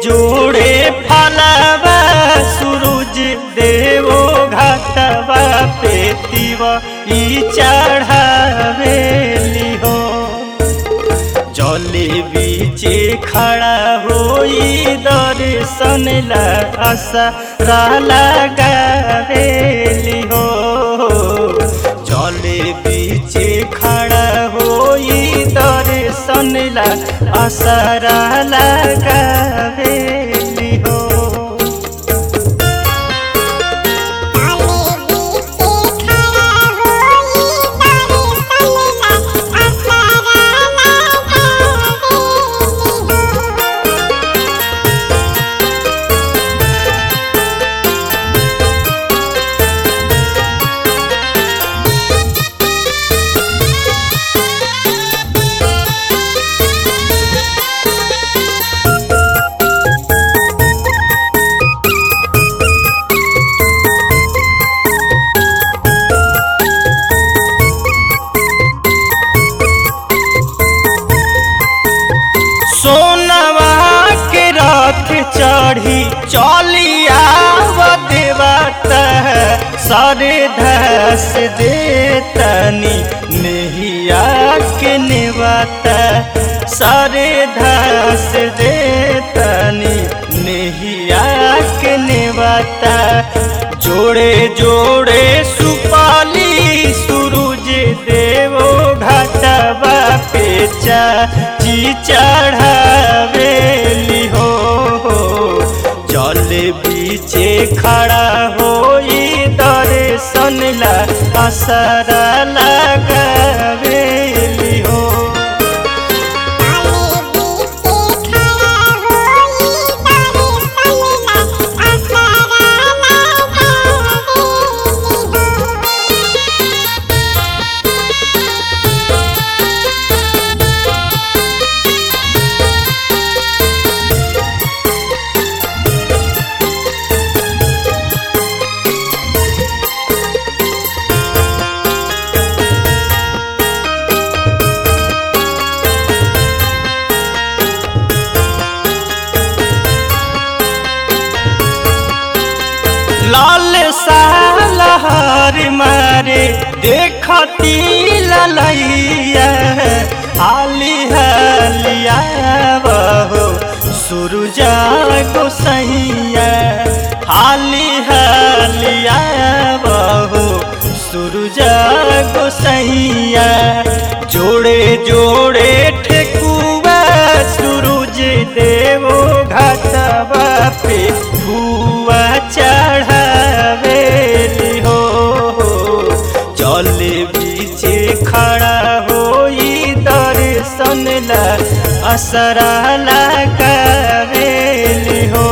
जोड़े फलवा सूरज देवो घाटवा पे तिवा ई चढ़ावेली हो जले बीचे खड़ा होई दर्शन ला असरा लगावेली हो जले बीचे खड़ा होई दर्शन ला असरा लगावेली हो सोनवा के रथ चढ़ी चलिया देवता सरे धस देतनी नेहिया के नेवता सरे धस देतनी नेहिया के नेवता जोड़े जोड़े सुपाली सूरज देवो घाटवा पे ची चढ़ावेली हो जल बीचे खड़ा होई दर्शन ला असरा लगावेली हो लाल सालहर मारे देखती ललैया हाली हालिया बहो सुरजा गोसैया हाली हालिया बहो सुरजा गोसैया जोड़े जोड़े ठेकुआ सूरज देवो घाटवा पे हुआ चढ़ावेली हो जल बीचे खड़ा होई दर्शन ला असरा लगावेली हो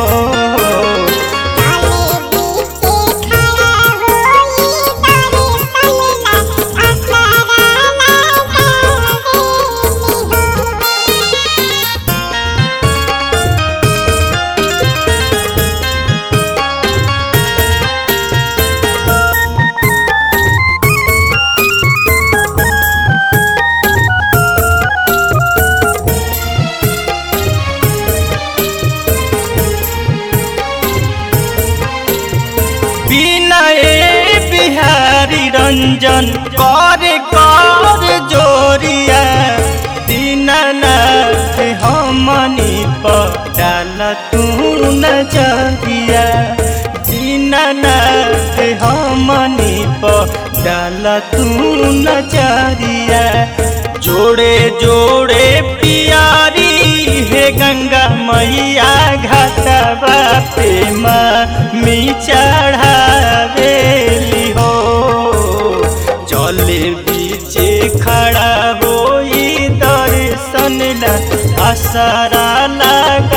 বিনয়ে বিহারী রঞ্জন করে কর জোরিয়া দীননাথ हमनी पटाल तू नजरिया दीननाथ हमनी पटाल तू नजरिया जोड़े जोड़े पियारी हे गंगा मैया घाटवा पे मी चढ़ावेली हो चले बीचे खड़ा होई दर्शन ला असरा लग